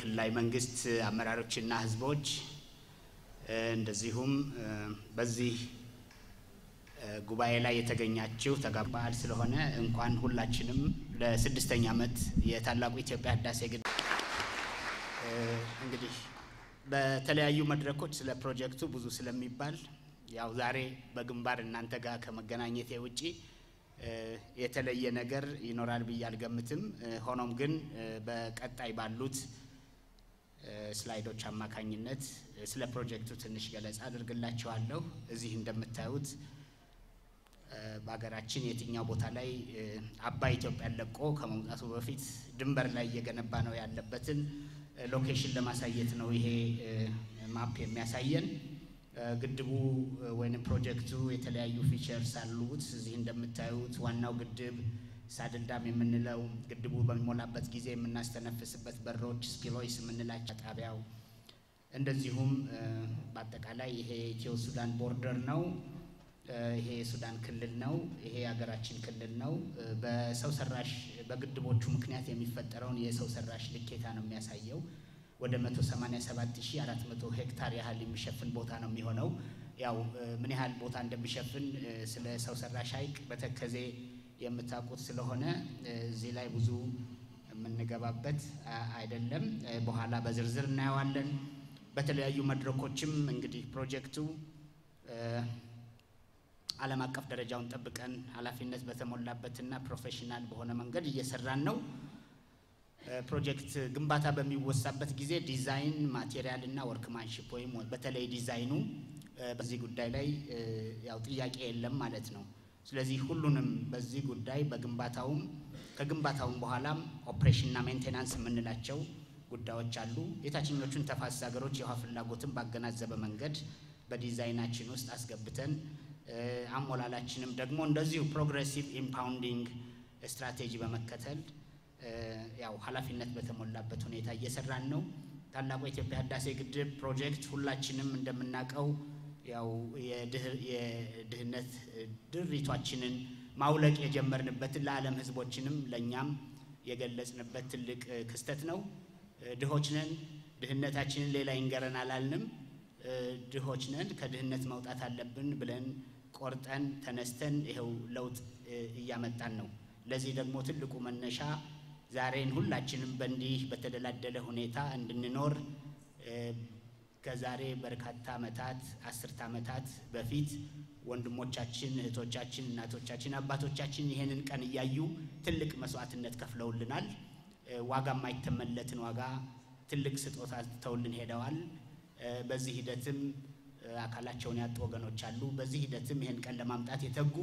የክልላዊ መንግስት አመራሮችና ህዝቦች እንደዚሁም በዚህ ጉባኤ ላይ የተገኛችሁ ተጋባዥ በዓል ስለሆነ እንኳን ሁላችንም ለስድስተኛ ዓመት የታላቁ ኢትዮጵያ ህዳሴ ግድብ እንግዲህ በተለያዩ መድረኮች ስለ ፕሮጀክቱ ብዙ ስለሚባል ያው ዛሬ በግንባር እናንተ ጋር ከመገናኘቴ ውጪ የተለየ ነገር ይኖራል ብዬ አልገምትም። ሆኖም ግን በቀጣይ ባሉት ስላይዶች አማካኝነት ስለ ፕሮጀክቱ ትንሽ ገለጻ አድርግላችኋለሁ። እዚህ እንደምታዩት በሀገራችን የትኛው ቦታ ላይ አባይ ኢትዮጵያን ለቆ ከመውጣቱ በፊት ድንበር ላይ እየገነባ ነው ያለበትን ሎኬሽን ለማሳየት ነው ይሄ ማፕ የሚያሳየን። ግድቡ ወይም ፕሮጀክቱ የተለያዩ ፊቸርስ አሉት። እዚህ እንደምታዩት ዋናው ግድብ ሳድልዳም የምንለው ግድቡ በሚሞላበት ጊዜ የምናስተነፍስበት በሮች ስፒሎይስ የምንላቸው ጣቢያው፣ እንደዚሁም በአጠቃላይ ይሄ ኢትዮ ሱዳን ቦርደር ነው። ይሄ የሱዳን ክልል ነው። ይሄ የሀገራችን ክልል ነው። በሰው ሰራሽ በግድቦቹ ምክንያት የሚፈጠረውን የሰው ሰራሽ ልኬታ ነው የሚያሳየው። ወደ 187400 ሄክታር ያህል የሚሸፍን ቦታ ነው የሚሆነው። ያው ምን ያህል ቦታ እንደሚሸፍን ስለ ሰው ሰራሽ ሐይቅ በተከዜ የምታውቁት ስለሆነ እዚህ ላይ ብዙ የምንገባበት አይደለም። በኋላ በዝርዝር እናየዋለን። በተለያዩ መድረኮችም እንግዲህ ፕሮጀክቱ ዓለም አቀፍ ደረጃውን ጠብቀን ኃላፊነት በተሞላበትና ፕሮፌሽናል በሆነ መንገድ እየሰራን ነው። ፕሮጀክት ግንባታ በሚወሳበት ጊዜ ዲዛይን ማቴሪያል እና ወርክማንሽፕ ወይም በተለይ ዲዛይኑ በዚህ ጉዳይ ላይ ያው ጥያቄ የለም ማለት ነው። ስለዚህ ሁሉንም በዚህ ጉዳይ በግንባታውም ከግንባታውም በኋላም ኦፕሬሽንና ሜንቴናንስ የምንላቸው ጉዳዮች አሉ። የታችኞቹን ተፋሰስ ሀገሮች የውሃ ፍላጎትን ባገናዘበ መንገድ በዲዛይናችን ውስጥ አስገብተን አሞላላችንም ደግሞ እንደዚሁ ፕሮግሬሲቭ ኢምፓውንዲንግ ስትራቴጂ በመከተል ያው ኃላፊነት በተሞላበት ሁኔታ እየሰራን ነው። ታላቁ የኢትዮጵያ ህዳሴ ግድብ ፕሮጀክት ሁላችንም እንደምናውቀው ያው የድህነት ድሪቷችንን ማውለቅ የጀመርንበትን ለዓለም ህዝቦችንም ለእኛም የገለጽንበት ትልቅ ክስተት ነው። ድሆች ነን፣ ድህነታችንን ሌላ ይንገረን አላልንም። ድሆች ነን፣ ከድህነት መውጣት አለብን ብለን ቆርጠን ተነስተን ይኸው ለውጥ እያመጣን ነው። ለዚህ ደግሞ ትልቁ መነሻ ዛሬን ሁላችንም በእንዲህ በተደላደለ ሁኔታ እንድንኖር ከዛሬ በርካታ ዓመታት አስርተ ዓመታት በፊት ወንድሞቻችን፣ እህቶቻችን፣ እናቶቻችን፣ አባቶቻችን ይሄንን ቀን እያዩ ትልቅ መስዋዕትነት ከፍለውልናል። ዋጋ የማይተመለትን ዋጋ ትልቅ ስጦታ ተውልን ሄደዋል። በዚህ ሂደትም አካላቸውን ያጡ ወገኖች አሉ። በዚህ ሂደትም ይህን ቀን ለማምጣት የተጉ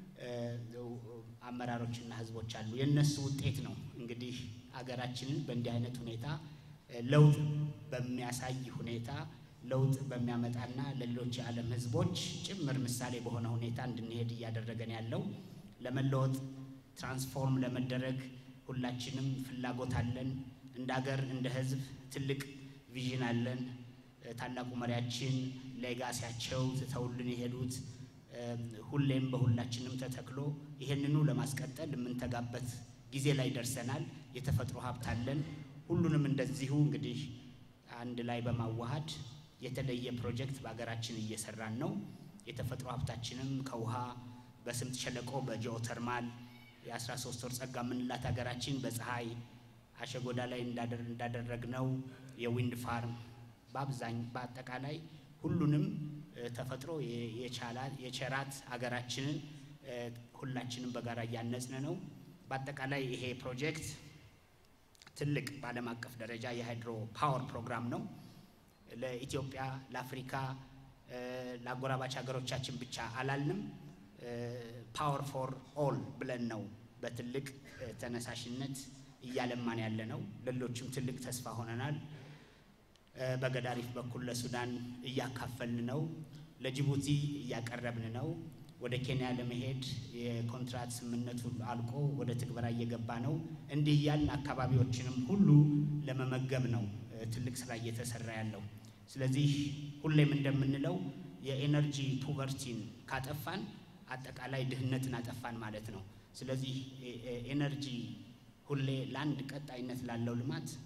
አመራሮችና ህዝቦች አሉ። የእነሱ ውጤት ነው እንግዲህ አገራችንን በእንዲህ አይነት ሁኔታ ለውጥ በሚያሳይ ሁኔታ ለውጥ በሚያመጣና ለሌሎች የዓለም ህዝቦች ጭምር ምሳሌ በሆነ ሁኔታ እንድንሄድ እያደረገን ያለው ለመለወጥ ትራንስፎርም ለመደረግ ሁላችንም ፍላጎት አለን። እንደ ሀገር እንደ ህዝብ ትልቅ ቪዥን አለን። ታላቁ መሪያችን ሌጋሲያቸው ትተውልን የሄዱት ሁሌም በሁላችንም ተተክሎ ይሄንኑ ለማስቀጠል የምንተጋበት ጊዜ ላይ ደርሰናል። የተፈጥሮ ሀብት አለን። ሁሉንም እንደዚሁ እንግዲህ አንድ ላይ በማዋሃድ የተለየ ፕሮጀክት በሀገራችን እየሰራን ነው። የተፈጥሮ ሀብታችንም ከውሃ በስምጥ ሸለቆ በጂኦተርማል የ13 ወር ጸጋ የምንላት ሀገራችን በፀሐይ አሸጎዳ ላይ እንዳደረግነው የዊንድ ፋርም በአብዛኝ በአጠቃላይ ሁሉንም ተፈጥሮ የቸራት ሀገራችንን ሁላችንም በጋራ እያነጽን ነው። በአጠቃላይ ይሄ ፕሮጀክት ትልቅ በዓለም አቀፍ ደረጃ የሃይድሮ ፓወር ፕሮግራም ነው። ለኢትዮጵያ፣ ለአፍሪካ፣ ለአጎራባች ሀገሮቻችን ብቻ አላልንም። ፓወር ፎር ኦል ብለን ነው በትልቅ ተነሳሽነት እያለማን ያለ ነው። ሌሎችም ትልቅ ተስፋ ሆነናል። በገዳሪፍ በኩል ለሱዳን እያካፈልን ነው። ለጅቡቲ እያቀረብን ነው። ወደ ኬንያ ለመሄድ የኮንትራት ስምምነቱ አልቆ ወደ ትግበራ እየገባ ነው። እንዲህ እያልን አካባቢዎችንም ሁሉ ለመመገብ ነው ትልቅ ስራ እየተሰራ ያለው። ስለዚህ ሁሌም እንደምንለው የኤነርጂ ፑቨርቲን ካጠፋን አጠቃላይ ድህነትን አጠፋን ማለት ነው። ስለዚህ ኤነርጂ ሁሌ ለአንድ ቀጣይነት ላለው ልማት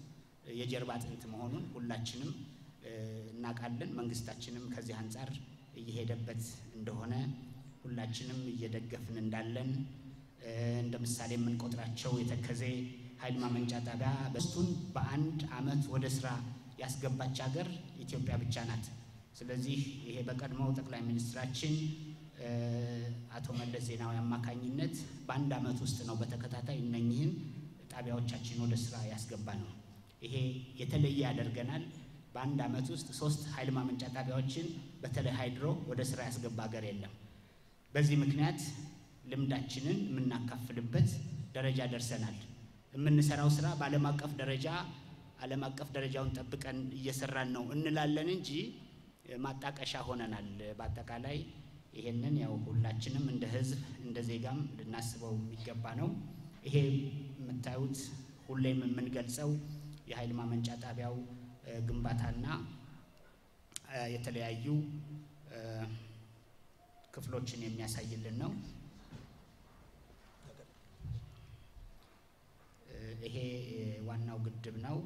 የጀርባ አጥንት መሆኑን ሁላችንም እናውቃለን። መንግስታችንም ከዚህ አንጻር እየሄደበት እንደሆነ ሁላችንም እየደገፍን እንዳለን እንደ ምሳሌ የምንቆጥራቸው የተከዜ ኃይል ማመንጫ ጣቢያ በስቱን በአንድ አመት ወደ ስራ ያስገባች ሀገር ኢትዮጵያ ብቻ ናት። ስለዚህ ይሄ በቀድሞው ጠቅላይ ሚኒስትራችን አቶ መለስ ዜናዊ አማካኝነት በአንድ አመት ውስጥ ነው በተከታታይ እነኚህን ጣቢያዎቻችን ወደ ስራ ያስገባ ነው። ይሄ የተለየ ያደርገናል። በአንድ አመት ውስጥ ሶስት ኃይል ማመንጫ ጣቢያዎችን በተለይ ሃይድሮ ወደ ስራ ያስገባ ሀገር የለም። በዚህ ምክንያት ልምዳችንን የምናካፍልበት ደረጃ ደርሰናል። የምንሰራው ስራ በዓለም አቀፍ ደረጃ ዓለም አቀፍ ደረጃውን ጠብቀን እየሰራን ነው እንላለን እንጂ ማጣቀሻ ሆነናል። በአጠቃላይ ይሄንን ያው ሁላችንም እንደ ሕዝብ እንደ ዜጋም ልናስበው የሚገባ ነው። ይሄ የምታዩት ሁሌም የምንገልጸው የኃይል ማመንጫ ጣቢያው ግንባታና የተለያዩ ክፍሎችን የሚያሳይልን ነው። ይሄ ዋናው ግድብ ነው።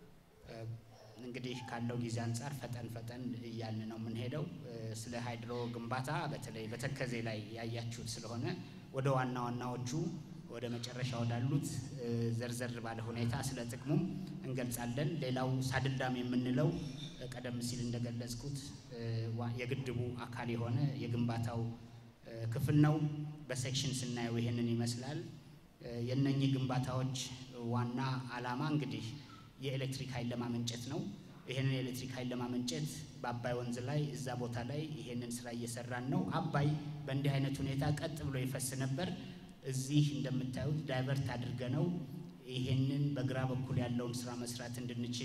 እንግዲህ ካለው ጊዜ አንጻር ፈጠን ፈጠን እያልን ነው የምንሄደው። ስለ ሃይድሮ ግንባታ በተለይ በተከዜ ላይ ያያችሁት ስለሆነ ወደ ዋና ዋናዎቹ ወደ መጨረሻ ወዳሉት ዘርዘር ባለ ሁኔታ ስለ ጥቅሙም እንገልጻለን። ሌላው ሳድልዳም የምንለው ቀደም ሲል እንደገለጽኩት የግድቡ አካል የሆነ የግንባታው ክፍል ነው። በሴክሽን ስናየው ይሄንን ይመስላል። የነኚህ ግንባታዎች ዋና ዓላማ እንግዲህ የኤሌክትሪክ ኃይል ለማመንጨት ነው። ይሄንን የኤሌክትሪክ ኃይል ለማመንጨት በአባይ ወንዝ ላይ እዛ ቦታ ላይ ይሄንን ስራ እየሰራን ነው። አባይ በእንዲህ አይነት ሁኔታ ቀጥ ብሎ ይፈስ ነበር። እዚህ እንደምታዩት ዳይቨርት አድርገ ነው ይሄንን በግራ በኩል ያለውን ስራ መስራት እንድንችል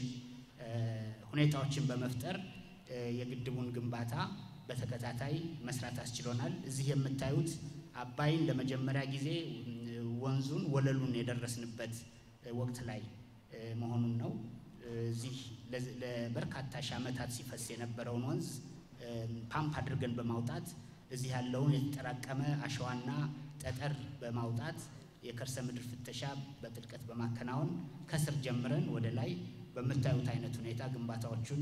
ሁኔታዎችን በመፍጠር የግድቡን ግንባታ በተከታታይ መስራት አስችሎናል። እዚህ የምታዩት አባይን ለመጀመሪያ ጊዜ ወንዙን ወለሉን የደረስንበት ወቅት ላይ መሆኑን ነው። እዚህ ለበርካታ ሺህ ዓመታት ሲፈስ የነበረውን ወንዝ ፓምፕ አድርገን በማውጣት እዚህ ያለውን የተጠራቀመ አሸዋና ጠጠር በማውጣት የከርሰ ምድር ፍተሻ በጥልቀት በማከናወን ከስር ጀምረን ወደ ላይ በምታዩት አይነት ሁኔታ ግንባታዎቹን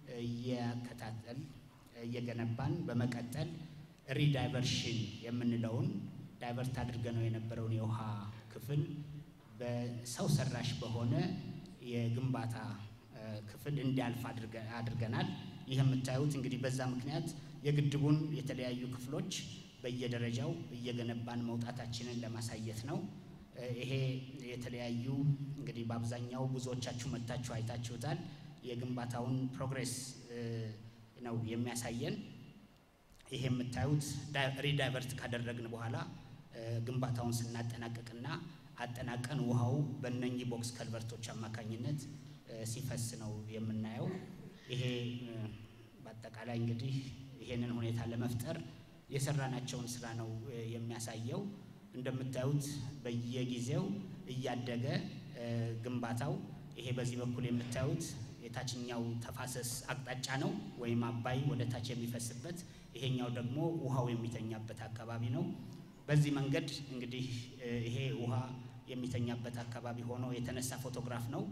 እያከታተል እየገነባን በመቀጠል ሪዳይቨርሽን የምንለውን ዳይቨርት አድርገነው የነበረውን የውሃ ክፍል በሰው ሰራሽ በሆነ የግንባታ ክፍል እንዲያልፍ አድርገናል። ይህ የምታዩት እንግዲህ በዛ ምክንያት የግድቡን የተለያዩ ክፍሎች በየደረጃው እየገነባን መውጣታችንን ለማሳየት ነው። ይሄ የተለያዩ እንግዲህ በአብዛኛው ብዙዎቻችሁ መጥታችሁ አይታችሁታል። የግንባታውን ፕሮግሬስ ነው የሚያሳየን። ይሄ የምታዩት ሪዳይቨርት ካደረግን በኋላ ግንባታውን ስናጠናቀቅና አጠናቀን ውሃው በእነኚህ ቦክስ ከልቨርቶች አማካኝነት ሲፈስ ነው የምናየው። ይሄ በአጠቃላይ እንግዲህ ይሄንን ሁኔታ ለመፍጠር የሰራናቸውን ስራ ነው የሚያሳየው። እንደምታዩት በየጊዜው እያደገ ግንባታው ይሄ በዚህ በኩል የምታዩት የታችኛው ተፋሰስ አቅጣጫ ነው ወይም አባይ ወደ ታች የሚፈስበት፣ ይሄኛው ደግሞ ውሃው የሚተኛበት አካባቢ ነው። በዚህ መንገድ እንግዲህ ይሄ ውሃ የሚተኛበት አካባቢ ሆኖ የተነሳ ፎቶግራፍ ነው።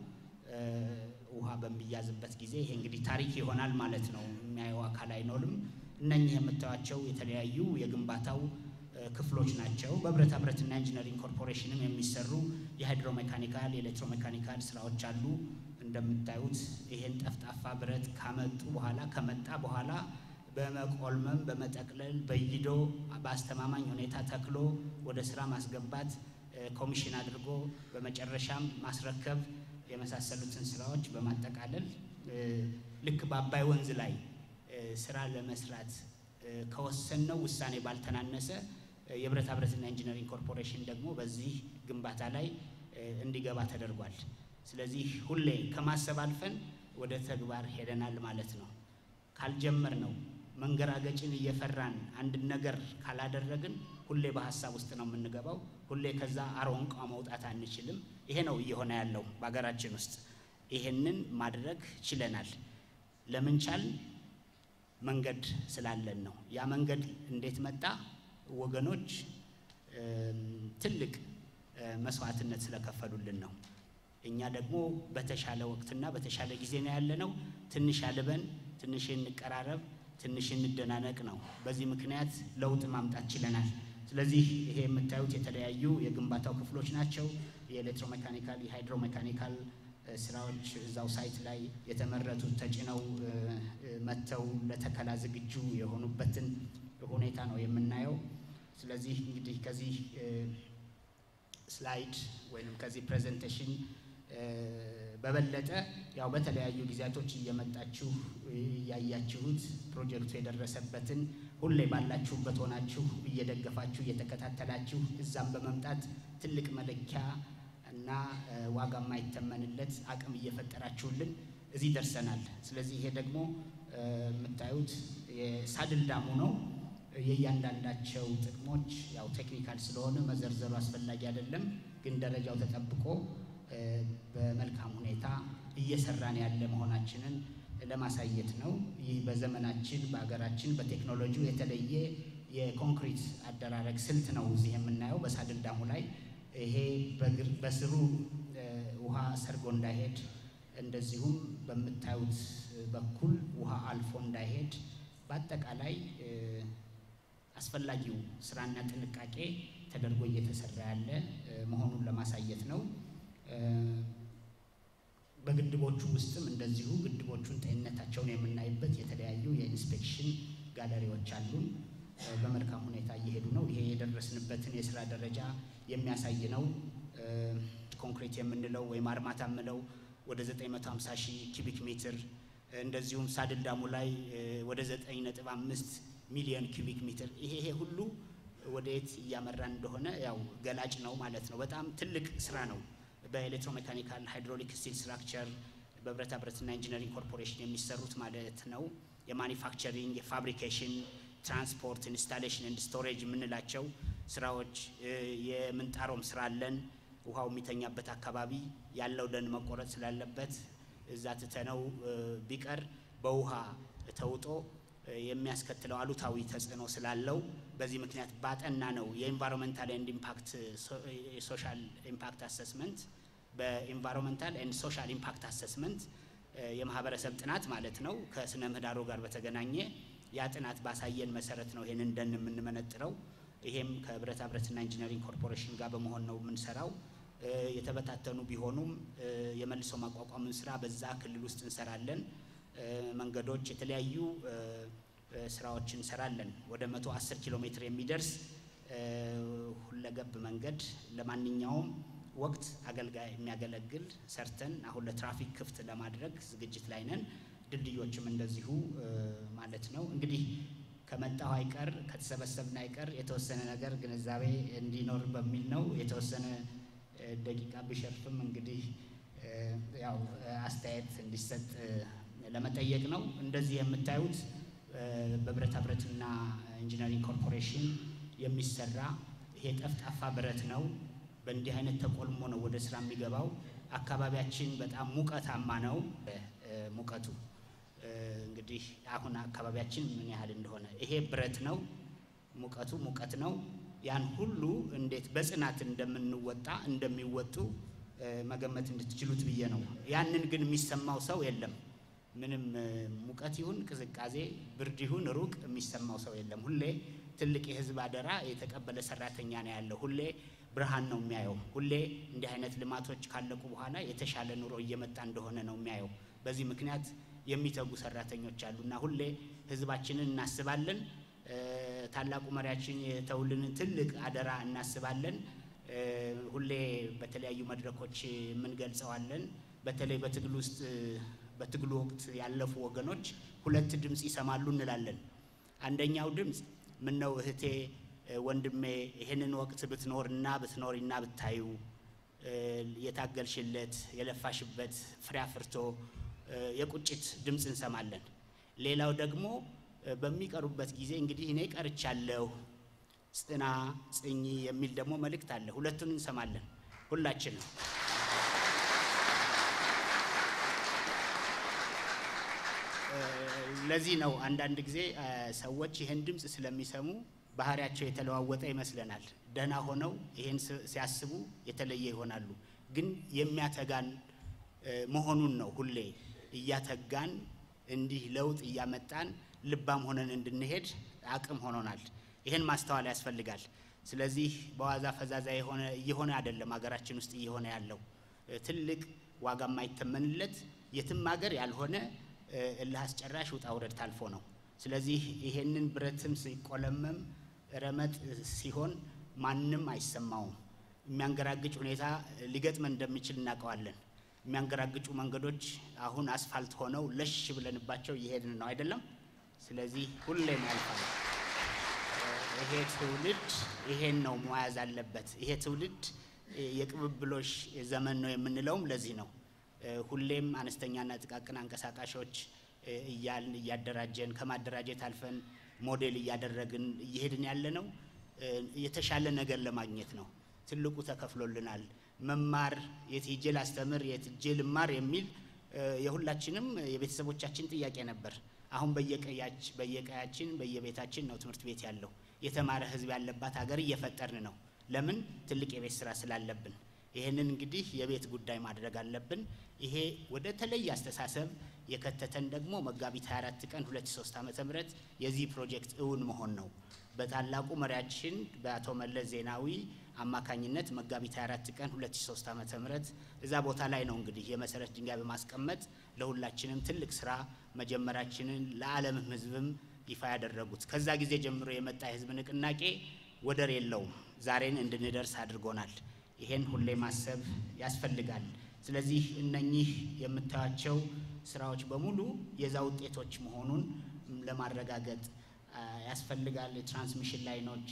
ውሃ በሚያዝበት ጊዜ ይሄ እንግዲህ ታሪክ ይሆናል ማለት ነው። የሚያየው አካል አይኖርም። እነኚህ የምታዩቸው የተለያዩ የግንባታው ክፍሎች ናቸው። በብረታ ብረትና ኢንጂነሪንግ ኮርፖሬሽንም የሚሰሩ የሃይድሮ ሜካኒካል፣ የኤሌክትሮ ሜካኒካል ስራዎች አሉ። እንደምታዩት ይሄን ጠፍጣፋ ብረት ካመጡ በኋላ ከመጣ በኋላ በመቆልመም በመጠቅለል በይዶ በአስተማማኝ ሁኔታ ተክሎ ወደ ስራ ማስገባት ኮሚሽን አድርጎ በመጨረሻም ማስረከብ የመሳሰሉትን ስራዎች በማጠቃለል ልክ በአባይ ወንዝ ላይ ስራ ለመስራት ከወሰንነው ውሳኔ ባልተናነሰ የብረታ ብረትና ኢንጂነሪንግ ኮርፖሬሽን ደግሞ በዚህ ግንባታ ላይ እንዲገባ ተደርጓል። ስለዚህ ሁሌ ከማሰብ አልፈን ወደ ተግባር ሄደናል ማለት ነው። ካልጀመር ነው መንገራገጭን እየፈራን አንድን ነገር ካላደረግን ሁሌ በሀሳብ ውስጥ ነው የምንገባው። ሁሌ ከዛ አሮንቋ መውጣት አንችልም። ይሄ ነው እየሆነ ያለው በሀገራችን ውስጥ። ይሄንን ማድረግ ችለናል። ለምን ቻል? መንገድ ስላለን ነው። ያ መንገድ እንዴት መጣ? ወገኖች ትልቅ መስዋዕትነት ስለከፈሉልን ነው። እኛ ደግሞ በተሻለ ወቅትና በተሻለ ጊዜ ነው ያለነው። ትንሽ አልበን፣ ትንሽ እንቀራረብ፣ ትንሽ እንደናነቅ ነው። በዚህ ምክንያት ለውጥ ማምጣት ችለናል። ስለዚህ ይሄ የምታዩት የተለያዩ የግንባታው ክፍሎች ናቸው። የኤሌክትሮሜካኒካል የሃይድሮሜካኒካል ስራዎች እዛው ሳይት ላይ የተመረቱት ተጭነው መጥተው ለተከላ ዝግጁ የሆኑበትን ሁኔታ ነው የምናየው። ስለዚህ እንግዲህ ከዚህ ስላይድ ወይም ከዚህ ፕሬዘንቴሽን በበለጠ ያው በተለያዩ ጊዜያቶች እየመጣችሁ እያያችሁት ፕሮጀክቱ የደረሰበትን ሁሌ ባላችሁበት ሆናችሁ እየደገፋችሁ እየተከታተላችሁ እዛም በመምጣት ትልቅ መለኪያ እና ዋጋ የማይተመንለት አቅም እየፈጠራችሁልን እዚህ ደርሰናል። ስለዚህ ይሄ ደግሞ የምታዩት የሳድል ዳሙ ነው። የእያንዳንዳቸው ጥቅሞች ያው ቴክኒካል ስለሆነ መዘርዘሩ አስፈላጊ አይደለም፣ ግን ደረጃው ተጠብቆ በመልካም ሁኔታ እየሰራን ያለ መሆናችንን ለማሳየት ነው። ይህ በዘመናችን በሀገራችን በቴክኖሎጂው የተለየ የኮንክሪት አደራረግ ስልት ነው እዚህ የምናየው በሳድል ዳሙ ላይ ይሄ በስሩ ውሃ ሰርጎ እንዳይሄድ እንደዚሁም በምታዩት በኩል ውሃ አልፎ እንዳይሄድ በአጠቃላይ አስፈላጊው ስራና ጥንቃቄ ተደርጎ እየተሰራ ያለ መሆኑን ለማሳየት ነው። በግድቦቹ ውስጥም እንደዚሁ ግድቦቹን ጤንነታቸውን የምናይበት የተለያዩ የኢንስፔክሽን ጋለሪዎች አሉን። በመልካም ሁኔታ እየሄዱ ነው። ይሄ የደረስንበትን የስራ ደረጃ የሚያሳይ ነው። ኮንክሪት የምንለው ወይም አርማታ የምለው ወደ 950 ሺህ ኪቢክ ሜትር እንደዚሁም ሳድል ዳሙ ላይ ወደ 9.5 ሚሊዮን ኪቢክ ሜትር ይሄ ይሄ ሁሉ ወደ የት እያመራን እንደሆነ ያው ገላጭ ነው ማለት ነው። በጣም ትልቅ ስራ ነው። በኤሌክትሮሜካኒካል ሃይድሮሊክ ስቲል ስትራክቸር በብረታ ብረትና ኢንጂነሪንግ ኮርፖሬሽን የሚሰሩት ማለት ነው። የማኒፋክቸሪንግ፣ የፋብሪኬሽን፣ ትራንስፖርት፣ ኢንስታሌሽን ኤንድ ስቶሬጅ የምንላቸው ስራዎች የምንጣሮም ስራ አለን። ውሃው የሚተኛበት አካባቢ ያለው ደን መቆረጥ ስላለበት እዛ ትተነው ቢቀር በውሃ ተውጦ የሚያስከትለው አሉታዊ ተጽዕኖ ስላለው በዚህ ምክንያት ባጠና ነው የኢንቫይሮንመንታል ኤንድ ኢምፓክት የሶሻል ኢምፓክት አሰስመንት በኢንቫይሮንመንታል ኤንድ ሶሻል ኢምፓክት አሰስመንት የማህበረሰብ ጥናት ማለት ነው። ከስነ ምህዳሩ ጋር በተገናኘ ያ ጥናት ባሳየን መሰረት ነው ይሄንን ደን የምንመነጥረው። ይሄም ከብረታ ብረትና ኢንጂነሪንግ ኮርፖሬሽን ጋር በመሆን ነው የምንሰራው። የተበታተኑ ቢሆኑም የመልሶ ማቋቋምን ስራ በዛ ክልል ውስጥ እንሰራለን። መንገዶች፣ የተለያዩ ስራዎችን እንሰራለን። ወደ መቶ አስር ኪሎ ሜትር የሚደርስ ሁለገብ መንገድ ለማንኛውም ወቅት አገልጋይ የሚያገለግል ሰርተን አሁን ለትራፊክ ክፍት ለማድረግ ዝግጅት ላይ ነን። ድልድዮችም እንደዚሁ ማለት ነው። እንግዲህ ከመጣሁ አይቀር ከተሰበሰብን አይቀር የተወሰነ ነገር ግንዛቤ እንዲኖር በሚል ነው የተወሰነ ደቂቃ ቢሸርፍም እንግዲህ ያው አስተያየት እንዲሰጥ ለመጠየቅ ነው። እንደዚህ የምታዩት በብረታ ብረትና ኢንጂነሪንግ ኮርፖሬሽን የሚሰራ ይሄ ጠፍጣፋ ብረት ነው። በእንዲህ አይነት ተቆልሞ ነው ወደ ስራ የሚገባው። አካባቢያችን በጣም ሙቀታማ ነው። ሙቀቱ እንግዲህ አሁን አካባቢያችን ምን ያህል እንደሆነ ይሄ ብረት ነው። ሙቀቱ ሙቀት ነው። ያን ሁሉ እንዴት በጽናት እንደምንወጣ እንደሚወጡ መገመት እንድትችሉት ብዬ ነው። ያንን ግን የሚሰማው ሰው የለም። ምንም ሙቀት ይሁን ቅዝቃዜ፣ ብርድ ይሁን ሩቅ የሚሰማው ሰው የለም። ሁሌ ትልቅ የህዝብ አደራ የተቀበለ ሰራተኛ ነው ያለው። ሁሌ ብርሃን ነው የሚያየው። ሁሌ እንዲህ አይነት ልማቶች ካለቁ በኋላ የተሻለ ኑሮ እየመጣ እንደሆነ ነው የሚያየው። በዚህ ምክንያት የሚተጉ ሰራተኞች አሉ እና ሁሌ ህዝባችንን እናስባለን። ታላቁ መሪያችን የተውልንን ትልቅ አደራ እናስባለን። ሁሌ በተለያዩ መድረኮች የምንገልጸዋለን። በተለይ በትግል ውስጥ በትግሉ ወቅት ያለፉ ወገኖች ሁለት ድምፅ ይሰማሉ እንላለን። አንደኛው ድምፅ ምን ነው እህቴ፣ ወንድሜ ይህንን ወቅት ብትኖርና ብትኖሪና ብታዩ የታገልሽለት የለፋሽበት ፍሬ አፍርቶ የቁጭት ድምፅ እንሰማለን። ሌላው ደግሞ በሚቀሩበት ጊዜ እንግዲህ እኔ ቀርቻለሁ ጽና ጽኚ የሚል ደግሞ መልእክት አለ። ሁለቱን እንሰማለን ሁላችንም። ለዚህ ነው አንዳንድ ጊዜ ሰዎች ይህን ድምፅ ስለሚሰሙ ባህሪያቸው የተለዋወጠ ይመስለናል። ደህና ሆነው ይህን ሲያስቡ የተለየ ይሆናሉ። ግን የሚያተጋን መሆኑን ነው። ሁሌ እያተጋን እንዲህ ለውጥ እያመጣን ልባም ሆነን እንድንሄድ አቅም ሆኖናል። ይህን ማስተዋል ያስፈልጋል። ስለዚህ በዋዛ ፈዛዛ የሆነ እየሆነ አይደለም ሀገራችን ውስጥ እየሆነ ያለው ትልቅ ዋጋ የማይተመንለት የትም ሀገር ያልሆነ እልህ አስጨራሽ ውጣ ውረድ ታልፎ ነው። ስለዚህ ይሄንን ብረትም ሲቆለመም ረመጥ ሲሆን ማንም አይሰማውም። የሚያንገራግጭ ሁኔታ ሊገጥመን እንደሚችል እናውቀዋለን። የሚያንገራግጩ መንገዶች አሁን አስፋልት ሆነው ለሽ ብለንባቸው እየሄድን ነው አይደለም። ስለዚህ ሁሌም ያልፋል። ይሄ ትውልድ ይሄን ነው መያዝ አለበት። ይሄ ትውልድ የቅብብሎሽ ዘመን ነው የምንለውም ለዚህ ነው። ሁሌም አነስተኛና ጥቃቅን አንቀሳቃሾች እያልን እያደራጀን ከማደራጀት አልፈን ሞዴል እያደረግን እየሄድን ያለ ነው የተሻለ ነገር ለማግኘት ነው። ትልቁ ተከፍሎልናል። መማር የት ሄጄ ላስተምር፣ የት ሄጄ ልማር የሚል የሁላችንም የቤተሰቦቻችን ጥያቄ ነበር። አሁን በየቀያችን በየቤታችን ነው ትምህርት ቤት ያለው። የተማረ ሕዝብ ያለባት ሀገር እየፈጠርን ነው። ለምን? ትልቅ የቤት ስራ ስላለብን። ይህንን እንግዲህ የቤት ጉዳይ ማድረግ አለብን። ይሄ ወደ ተለየ አስተሳሰብ የከተተን ደግሞ መጋቢት 24 ቀን 2003 ዓ.ም የዚህ ፕሮጀክት እውን መሆን ነው። በታላቁ መሪያችን በአቶ መለስ ዜናዊ አማካኝነት መጋቢት 24 ቀን 2003 ዓ.ም እዛ ቦታ ላይ ነው እንግዲህ የመሰረት ድንጋይ በማስቀመጥ ለሁላችንም ትልቅ ስራ መጀመራችንን ለዓለምም ህዝብም ይፋ ያደረጉት። ከዛ ጊዜ ጀምሮ የመጣ የህዝብ ንቅናቄ ወደር የለውም። ዛሬን እንድንደርስ አድርጎናል። ይሄን ሁሌ ማሰብ ያስፈልጋል። ስለዚህ እነኚህ የምታያቸው ስራዎች በሙሉ የዛ ውጤቶች መሆኑን ለማረጋገጥ ያስፈልጋል። የትራንስሚሽን ላይኖች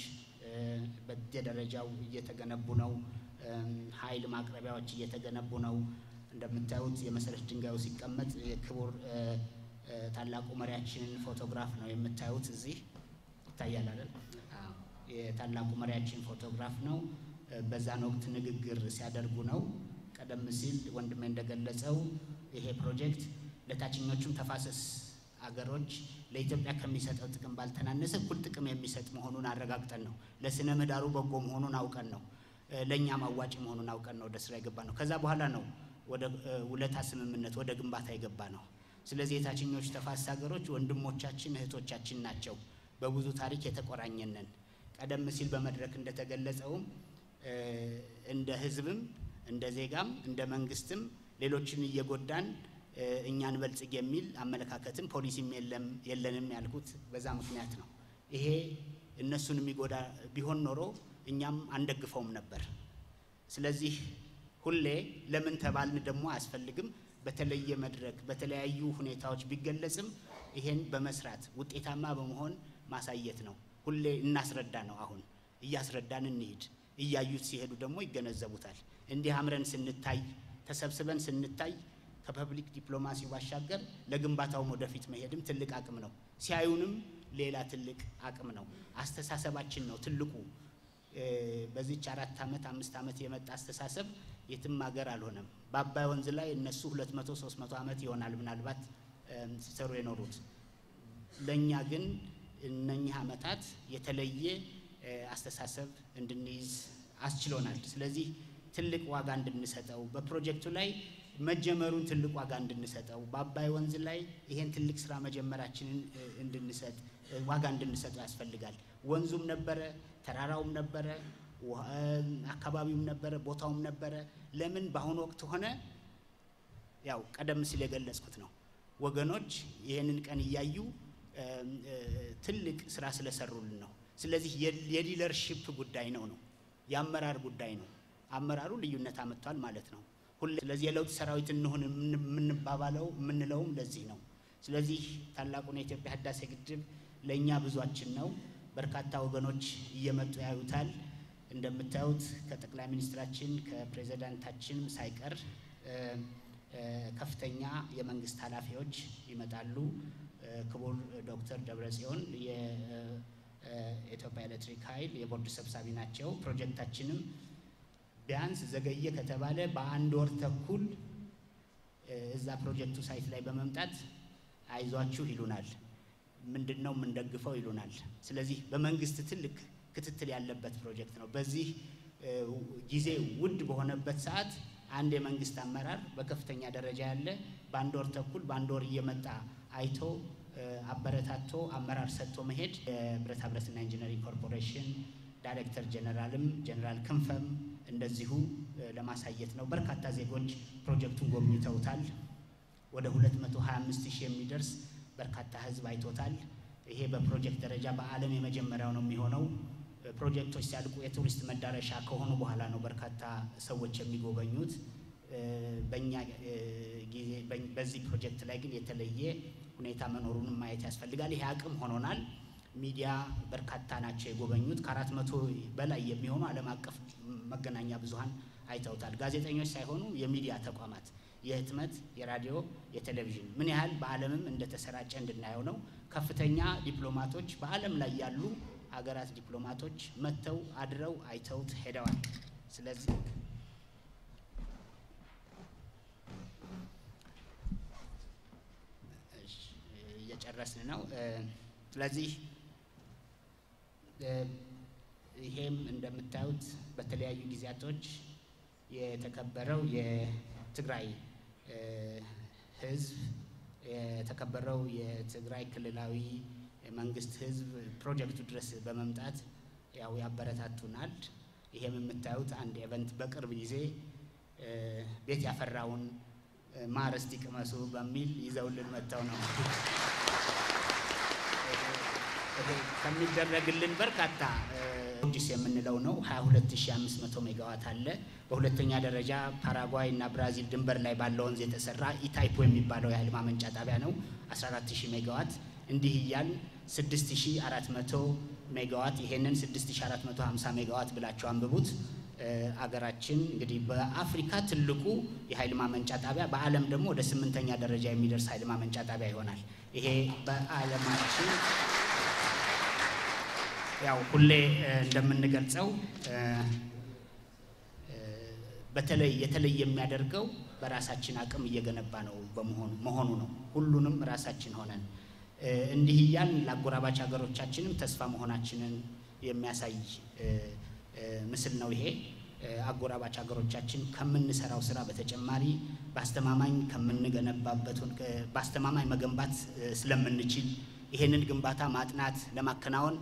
በየደረጃው እየተገነቡ ነው። ኃይል ማቅረቢያዎች እየተገነቡ ነው። እንደምታዩት የመሰረት ድንጋዩ ሲቀመጥ የክቡር ታላቁ መሪያችንን ፎቶግራፍ ነው የምታዩት። እዚህ ይታያል አይደል? የታላቁ መሪያችን ፎቶግራፍ ነው። በዛን ወቅት ንግግር ሲያደርጉ ነው። ቀደም ሲል ወንድሜ እንደገለጸው ይሄ ፕሮጀክት ለታችኞቹም ተፋሰስ አገሮች ለኢትዮጵያ ከሚሰጠው ጥቅም ባልተናነሰ እኩል ጥቅም የሚሰጥ መሆኑን አረጋግጠን ነው። ለስነ ምህዳሩ በጎ መሆኑን አውቀን ነው። ለእኛም አዋጭ መሆኑን አውቀን ነው ወደ ስራ የገባ ነው። ከዛ በኋላ ነው ወደ ውለታ ስምምነት ወደ ግንባታ የገባ ነው። ስለዚህ የታችኞቹ ተፋሰስ ሀገሮች ወንድሞቻችን እህቶቻችን ናቸው። በብዙ ታሪክ የተቆራኘነን ቀደም ሲል በመድረክ እንደተገለጸውም እንደ ህዝብም እንደ ዜጋም እንደ መንግስትም ሌሎችን እየጎዳን እኛን በልጽግ የሚል አመለካከትም ፖሊሲም የለም የለንም ያልኩት በዛ ምክንያት ነው። ይሄ እነሱን የሚጎዳ ቢሆን ኖሮ እኛም አንደግፈውም ነበር። ስለዚህ ሁሌ ለምን ተባልን ደግሞ አያስፈልግም። በተለየ መድረክ በተለያዩ ሁኔታዎች ቢገለጽም ይሄን በመስራት ውጤታማ በመሆን ማሳየት ነው። ሁሌ እናስረዳ ነው። አሁን እያስረዳን እንሂድ። እያዩት ሲሄዱ ደግሞ ይገነዘቡታል። እንዲህ አምረን ስንታይ ተሰብስበን ስንታይ ከፐብሊክ ዲፕሎማሲው ባሻገር ለግንባታውም ወደፊት መሄድም ትልቅ አቅም ነው። ሲያዩንም ሌላ ትልቅ አቅም ነው። አስተሳሰባችን ነው ትልቁ። በዚች አራት ዓመት አምስት ዓመት የመጣ አስተሳሰብ የትም ሀገር አልሆነም። በአባይ ወንዝ ላይ እነሱ ሁለት መቶ ሶስት መቶ ዓመት ይሆናል ምናልባት ሲሰሩ የኖሩት። ለእኛ ግን እነኚህ ዓመታት የተለየ አስተሳሰብ እንድንይዝ አስችሎናል። ስለዚህ ትልቅ ዋጋ እንድንሰጠው በፕሮጀክቱ ላይ መጀመሩን ትልቅ ዋጋ እንድንሰጠው በአባይ ወንዝ ላይ ይሄን ትልቅ ስራ መጀመራችንን እንድንሰጥ ዋጋ እንድንሰጠው ያስፈልጋል። ወንዙም ነበረ፣ ተራራውም ነበረ፣ አካባቢውም ነበረ፣ ቦታውም ነበረ። ለምን በአሁኑ ወቅት ሆነ? ያው ቀደም ሲል የገለጽኩት ነው። ወገኖች ይህንን ቀን እያዩ ትልቅ ስራ ስለሰሩልን ነው። ስለዚህ የሊደርሺፕ ጉዳይ ነው ነው የአመራር ጉዳይ ነው። አመራሩ ልዩነት አመጥቷል ማለት ነው። ሁሌ ስለዚህ የለውጥ ሰራዊት እንሁን የምንባባለው የምንለውም ለዚህ ነው። ስለዚህ ታላቁን የኢትዮጵያ ህዳሴ ግድብ ለእኛ ብዙችን ነው። በርካታ ወገኖች እየመጡ ያዩታል። እንደምታዩት ከጠቅላይ ሚኒስትራችን ከፕሬዚዳንታችንም ሳይቀር ከፍተኛ የመንግስት ኃላፊዎች ይመጣሉ። ክቡር ዶክተር ደብረጽዮን የኢትዮጵያ ኤሌክትሪክ ኃይል የቦርድ ሰብሳቢ ናቸው። ፕሮጀክታችንም ቢያንስ ዘገየ ከተባለ በአንድ ወር ተኩል እዛ ፕሮጀክቱ ሳይት ላይ በመምጣት አይዟችሁ ይሉናል። ምንድን ነው የምንደግፈው ይሉናል። ስለዚህ በመንግስት ትልቅ ክትትል ያለበት ፕሮጀክት ነው። በዚህ ጊዜ ውድ በሆነበት ሰዓት አንድ የመንግስት አመራር በከፍተኛ ደረጃ ያለ በአንድ ወር ተኩል በአንድ ወር እየመጣ አይቶ አበረታቶ አመራር ሰጥቶ መሄድ የብረታ ብረትና ኢንጂነሪንግ ኮርፖሬሽን ዳይሬክተር ጀነራልም ጀነራል ክንፈም እንደዚሁ ለማሳየት ነው። በርካታ ዜጎች ፕሮጀክቱን ጎብኝተውታል። ወደ 225 ሺህ የሚደርስ በርካታ ህዝብ አይቶታል። ይሄ በፕሮጀክት ደረጃ በዓለም የመጀመሪያው ነው የሚሆነው። ፕሮጀክቶች ሲያልቁ የቱሪስት መዳረሻ ከሆኑ በኋላ ነው በርካታ ሰዎች የሚጎበኙት። በእኛ ጊዜ በዚህ ፕሮጀክት ላይ ግን የተለየ ሁኔታ መኖሩንም ማየት ያስፈልጋል። ይሄ አቅም ሆኖናል። ሚዲያ በርካታ ናቸው የጎበኙት። ከአራት መቶ በላይ የሚሆኑ ዓለም አቀፍ መገናኛ ብዙኃን አይተውታል። ጋዜጠኞች ሳይሆኑ የሚዲያ ተቋማት የህትመት፣ የራዲዮ፣ የቴሌቪዥን ምን ያህል በዓለምም እንደተሰራጨ እንድናየው ነው። ከፍተኛ ዲፕሎማቶች በዓለም ላይ ያሉ አገራት ዲፕሎማቶች መጥተው አድረው አይተውት ሄደዋል። ስለዚህ እየጨረስን ነው። ስለዚህ ይሄም እንደምታዩት በተለያዩ ጊዜያቶች የተከበረው የትግራይ ህዝብ የተከበረው የትግራይ ክልላዊ መንግስት ህዝብ ፕሮጀክቱ ድረስ በመምጣት ያው ያበረታቱናል። ይሄም የምታዩት አንድ ኤቨንት በቅርብ ጊዜ ቤት ያፈራውን ማር እስቲ ቅመሱ በሚል ይዘውልን መጥተው ነው ከሚደረግልን በርካታ ጂስ የምንለው ነው 22500 ሜጋዋት አለ። በሁለተኛ ደረጃ ፓራጓይ እና ብራዚል ድንበር ላይ ባለው ወንዝ የተሰራ ኢታይፖ የሚባለው የኃይል ማመንጫ ጣቢያ ነው 14000 ሜጋዋት። እንዲህ እያል 6400 ሜጋዋት ይሄንን 6450 ሜጋዋት ብላቸው አንብቡት። አገራችን እንግዲህ በአፍሪካ ትልቁ የኃይል ማመንጫ ጣቢያ በዓለም ደግሞ ወደ ስምንተኛ ደረጃ የሚደርስ ኃይል ማመንጫ ጣቢያ ይሆናል። ይሄ በዓለማችን ያው ሁሌ እንደምንገልጸው በተለይ የተለየ የሚያደርገው በራሳችን አቅም እየገነባ ነው በመሆኑ መሆኑ ነው። ሁሉንም ራሳችን ሆነን እንዲህ እያልን ለአጎራባች ሀገሮቻችንም ተስፋ መሆናችንን የሚያሳይ ምስል ነው ይሄ። አጎራባች ሀገሮቻችን ከምንሰራው ስራ በተጨማሪ በአስተማማኝ ከምንገነባበት በአስተማማኝ መገንባት ስለምንችል ይሄንን ግንባታ ማጥናት ለማከናወን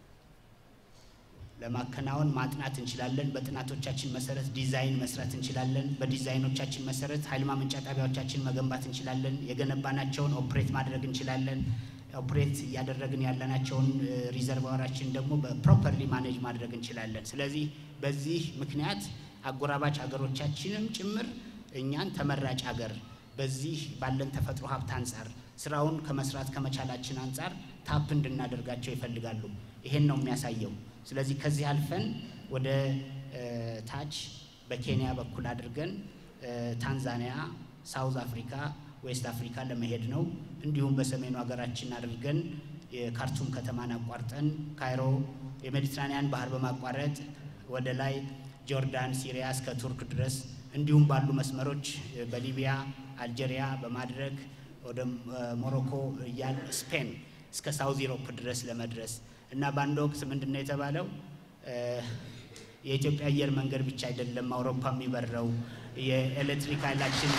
ለማከናወን ማጥናት እንችላለን። በጥናቶቻችን መሰረት ዲዛይን መስራት እንችላለን። በዲዛይኖቻችን መሰረት ኃይል ማመንጫ ጣቢያዎቻችን መገንባት እንችላለን። የገነባናቸውን ኦፕሬት ማድረግ እንችላለን። ኦፕሬት እያደረግን ያለናቸውን ሪዘርቫራችን ደግሞ በፕሮፐርሊ ማኔጅ ማድረግ እንችላለን። ስለዚህ በዚህ ምክንያት አጎራባች ሀገሮቻችንም ጭምር እኛን ተመራጭ ሀገር በዚህ ባለን ተፈጥሮ ሀብት አንጻር ስራውን ከመስራት ከመቻላችን አንጻር ታፕ እንድናደርጋቸው ይፈልጋሉ። ይሄን ነው የሚያሳየው። ስለዚህ ከዚህ አልፈን ወደ ታች በኬንያ በኩል አድርገን ታንዛኒያ፣ ሳውዝ አፍሪካ፣ ዌስት አፍሪካ ለመሄድ ነው። እንዲሁም በሰሜኑ ሀገራችን አድርገን የካርቱም ከተማን አቋርጠን ካይሮ የሜዲትራኒያን ባህር በማቋረጥ ወደ ላይ ጆርዳን፣ ሲሪያ እስከ ቱርክ ድረስ እንዲሁም ባሉ መስመሮች በሊቢያ፣ አልጄሪያ በማድረግ ወደ ሞሮኮ እያል ስፔን እስከ ሳውዝ ኢሮፕ ድረስ ለመድረስ እና በአንድ ወቅት ምንድን ነው የተባለው? የኢትዮጵያ አየር መንገድ ብቻ አይደለም አውሮፓ የሚበረው የኤሌክትሪክ ኃይላችን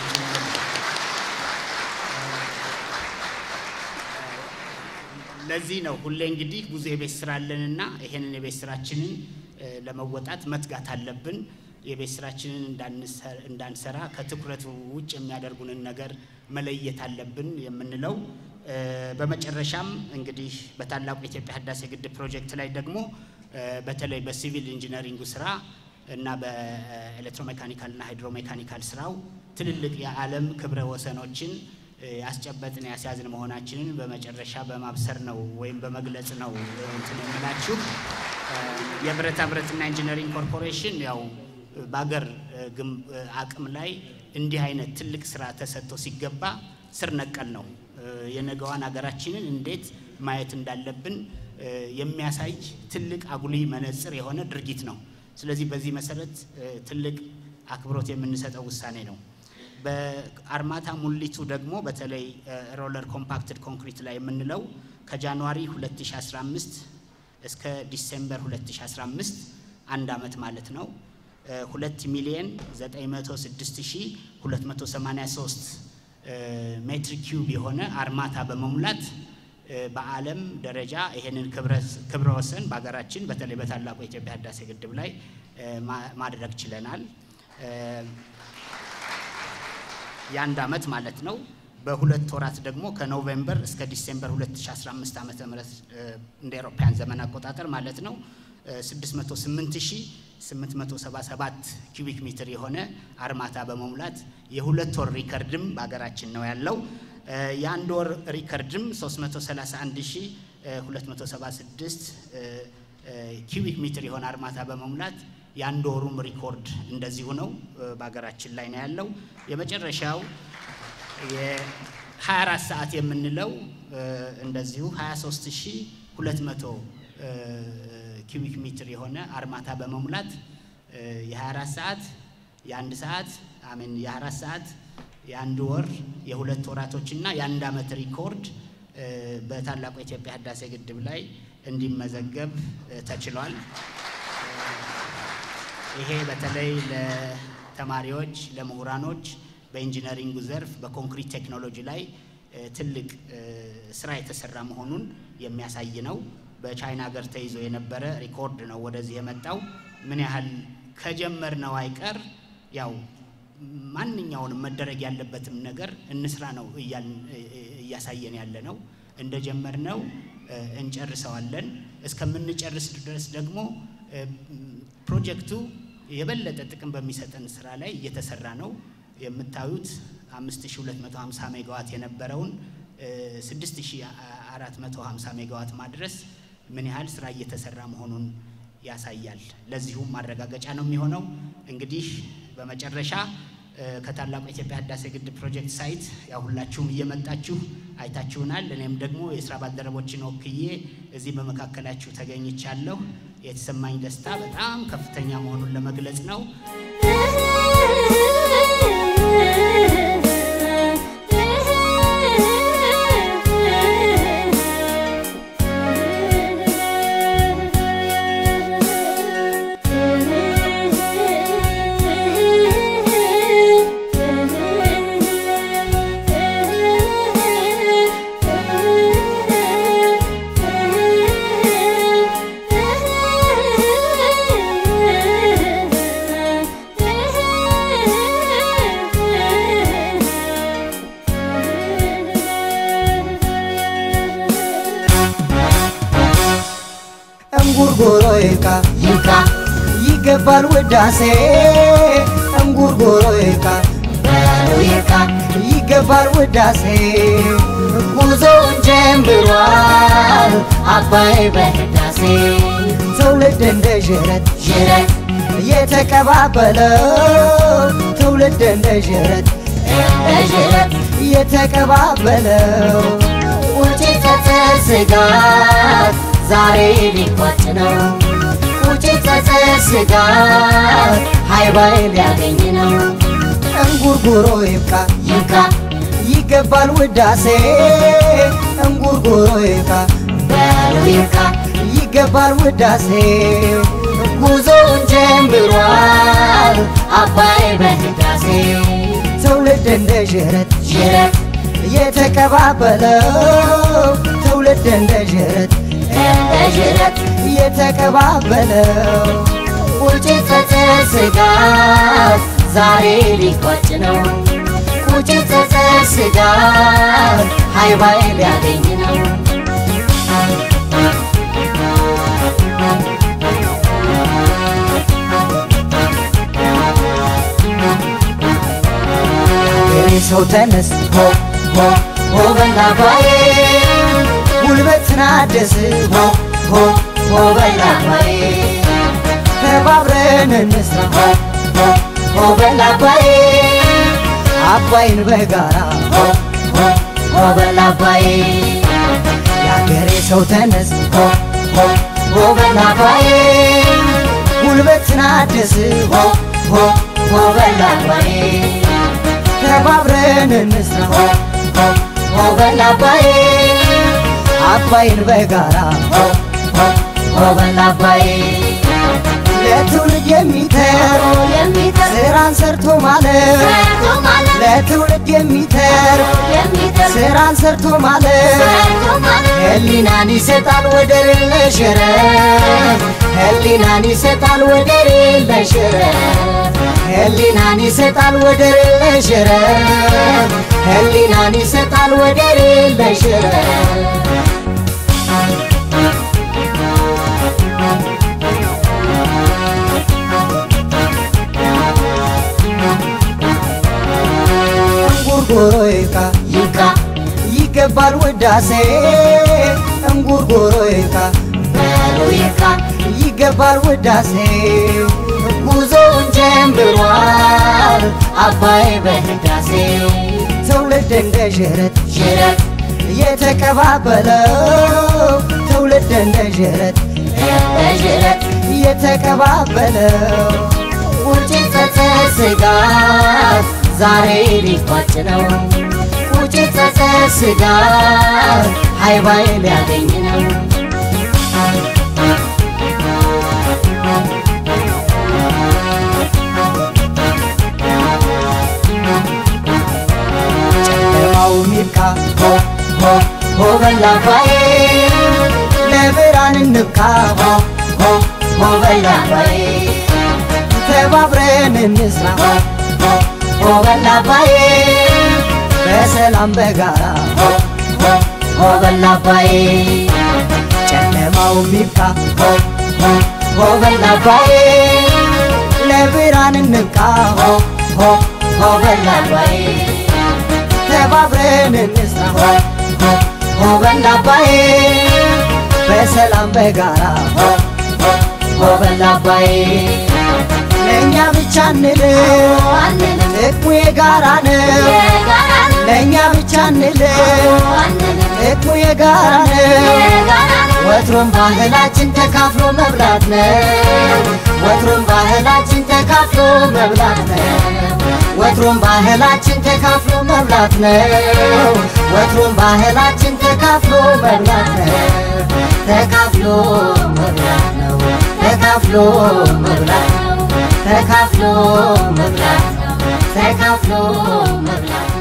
ለዚህ ነው ሁሌ እንግዲህ ብዙ የቤት ስራ አለንና ይሄንን የቤት ስራችንን ለመወጣት መትጋት አለብን። የቤት ስራችንን እንዳንሰራ ከትኩረት ውጭ የሚያደርጉንን ነገር መለየት አለብን የምንለው በመጨረሻም እንግዲህ በታላቁ የኢትዮጵያ ህዳሴ ግድብ ፕሮጀክት ላይ ደግሞ በተለይ በሲቪል ኢንጂነሪንጉ ስራ እና በኤሌክትሮሜካኒካል እና ሃይድሮሜካኒካል ስራው ትልልቅ የዓለም ክብረ ወሰኖችን ያስጨበጥን ያስያዝን መሆናችንን በመጨረሻ በማብሰር ነው ወይም በመግለጽ ነው እንትን የምላችሁ። የብረታ ብረትና ኢንጂነሪንግ ኮርፖሬሽን ያው በአገር አቅም ላይ እንዲህ አይነት ትልቅ ስራ ተሰጥቶ ሲገባ ስር ነቀል ነው። የነገዋን ሀገራችንን እንዴት ማየት እንዳለብን የሚያሳይ ትልቅ አጉሊ መነጽር የሆነ ድርጊት ነው። ስለዚህ በዚህ መሰረት ትልቅ አክብሮት የምንሰጠው ውሳኔ ነው። በአርማታ ሙሊቱ ደግሞ በተለይ ሮለር ኮምፓክትድ ኮንክሪት ላይ የምንለው ከጃንዋሪ 2015 እስከ ዲሴምበር 2015 አንድ አመት ማለት ነው። 2 ሚሊዮን 906283 ሜትር ኪዩብ የሆነ አርማታ በመሙላት በዓለም ደረጃ ይሄንን ክብረ ወሰን በሀገራችን በተለይ በታላቁ የኢትዮጵያ ህዳሴ ግድብ ላይ ማድረግ ችለናል። የአንድ ዓመት ማለት ነው። በሁለት ወራት ደግሞ ከኖቬምበር እስከ ዲሴምበር 2015 ዓ ም እንደ አውሮፓውያን ዘመን አቆጣጠር ማለት ነው 608877 ኪዩቢክ ሜትር የሆነ አርማታ በመሙላት የሁለት ወር ሪከርድም በሀገራችን ነው ያለው። የአንድ ወር ሪከርድም 331276 ኪዩቢክ ሜትር የሆነ አርማታ በመሙላት የአንድ ወሩም ሪኮርድ እንደዚሁ ነው በሀገራችን ላይ ነው ያለው። የመጨረሻው የ24 ሰዓት የምንለው እንደዚሁ 23200 ኪዩቢክ ሜትር የሆነ አርማታ በመሙላት የ24 ሰዓት የአንድ ሰዓት አሜን የ24 ሰዓት የአንድ ወር የሁለት ወራቶችና የአንድ ዓመት ሪኮርድ በታላቁ የኢትዮጵያ ህዳሴ ግድብ ላይ እንዲመዘገብ ተችሏል። ይሄ በተለይ ለተማሪዎች፣ ለምሁራኖች በኢንጂነሪንጉ ዘርፍ በኮንክሪት ቴክኖሎጂ ላይ ትልቅ ስራ የተሰራ መሆኑን የሚያሳይ ነው። በቻይና ሀገር ተይዞ የነበረ ሪኮርድ ነው ወደዚህ የመጣው። ምን ያህል ከጀመርነው አይቀር ያው ማንኛውንም መደረግ ያለበትም ነገር እንስራ ነው እያሳየን ያለ ነው። እንደጀመርነው እንጨርሰዋለን። እስከምንጨርስ ድረስ ደግሞ ፕሮጀክቱ የበለጠ ጥቅም በሚሰጠን ስራ ላይ እየተሰራ ነው። የምታዩት 5250 ሜጋዋት የነበረውን 6450 ሜጋዋት ማድረስ ምን ያህል ስራ እየተሰራ መሆኑን ያሳያል። ለዚሁም ማረጋገጫ ነው የሚሆነው። እንግዲህ በመጨረሻ ከታላቁ የኢትዮጵያ ህዳሴ ግድብ ፕሮጀክት ሳይት ያው ሁላችሁም እየመጣችሁ አይታችሁናል። እኔም ደግሞ የስራ ባልደረቦችን ወክዬ እዚህ በመካከላችሁ ተገኝቻለሁ። የተሰማኝ ደስታ በጣም ከፍተኛ መሆኑን ለመግለጽ ነው። እንጉርጉሮ ይብቃ ይብቃ ይገባል ውዳሴ እንጉርጉሮ ይብቃ በለው ይብቃ ይገባል ውዳሴ ጉዞውን ጀምሯል አባይ በህዳሴ ትውልድ እንደ ዥረት ዥረት የተቀባበለው ትውልድ እንደ ዥረት እንደ ዥረት የተቀባበለው ቁጭት ጸጸት ስጋት ዛሬ ሊቋጭ ነው ቁጭት ጸጸት ስጋት ሃይባይ ሊያገኝ ነው እንጉርጉሮ ይብቃ ይብቃ ይገባል ውዳሴ እንጉርጉሮ ይብቃ በለው ይብቃ ይገባል ውዳሴ ጉዞውን ጀምሯል አባይ በህዳሴ ትውልድ እንደ ዥረት ዥረት የተቀባበለው ትውልድ እንደ ዥረት እንደ ዥረት የተቀባበለው ቁጭት ጸጸት ስጋት ዛሬ ሊቋጭ ነው ቁጭት ጸጸት ስጋት ሃይባይ ሊያገኝ ነው የኔ ሰው ተነስ ሆ ሆ ሆ በላ አባዬ ጉልበትን አደስ ሆ ሆ ሆ በላ አባዬ ተባብረን እንስራ ሆ ሆ ሆ በላ አባዬ አባይን በጋራ ሆ ሆ ሆ በላ አባዬ የአገሬ ሰው ተነስ ሆ ሆ ሆ በላ አባዬ ጉልበትን አደስ ሆ ሆ ሆ በላ አባዬ ተባብረን እንስራ ሆ ሆ ሆ በላ አባዬ አባይን በጋራ ሆ ሆ ሆ በላ አባዬ ለትውልድ የሚተርፍ የሚተርፍ ስራን ሰርቶ ማለፍ ሰርቶ ማለፍ ለትውልድ የሚተርፍ የሚተርፍ ስራን ሰርቶ ማለፍ ሰርቶ ማለፍ ህሊናን ይሰጣል ወደር የለሽ ረፍት ህሊናን ይሰጣል ወደር የለሽ ረፍት ህሊናን ይሰጣል ወደር የለሽ ረፍት ህሊናን ይሰጣል ወደር የለሽ ረፍት እንጉርጉሮ ይካ ይካ ይገባል ውዳሴ እንጉርጉሮ ይካ በሉ ይካ ይገባል ውዳሴ ጉዞውን ጀምሯል አባይ በህዳሴ ትውልድ እንደ ዥረት ዥረት የተቀባበለው ትውልድ እንደ ዥረት እንደ ዥረት የተቀባበለው ቁጭት ጸጸት ስጋት ዛሬ ሊቋጭ ነው ቁጭት ጸጸት ስጋት ሃይባይ ሊያገኝ ነው ጨለማው ሚብቃ ሆ ሆ ሆ በላ አባዬ ለብርሃን እንብቃ ሆ ሆ ሆ በላ አባዬ ተባብረን እንስራ ሆ ሆ ሆ በላ አባዬ በሰላም በጋራ ሆ ሆ ሆ በላ አባዬ ጨለማው ሚብቃ ሆ ሆ ሆ በላ አባዬ ለብርሃን እንብቃ ሆ ሆ ሆ በላ አባዬ ተባብረን እንስራ ሆ ሆ ሆ በላ አባዬ በሰላም በጋራ ሆ ሆ ሆ በላ አባዬ ለእኛ ብቻ እንልም አንልም ጥቅሙ የጋራ ነው የጋራ ነው ለእኛ ብቻ እንልም አንልም ጥቅሙ የጋራ ነው የጋራ ነው ወትሮም ባህላችን ተካፍሎ መብላት ነው ወትሮም ባህላችን ተካፍሎ መብላት ነው ወትሮም ባህላችን ተካፍሎ መብላት ነው ወትሮም ባህላችን ተካፍሎ መብላት ነው ተካፍሎ መብላት ነው ተካፍሎ መብላት ነው ተካፍሎ መብላት ነው ተካፍሎ መብላት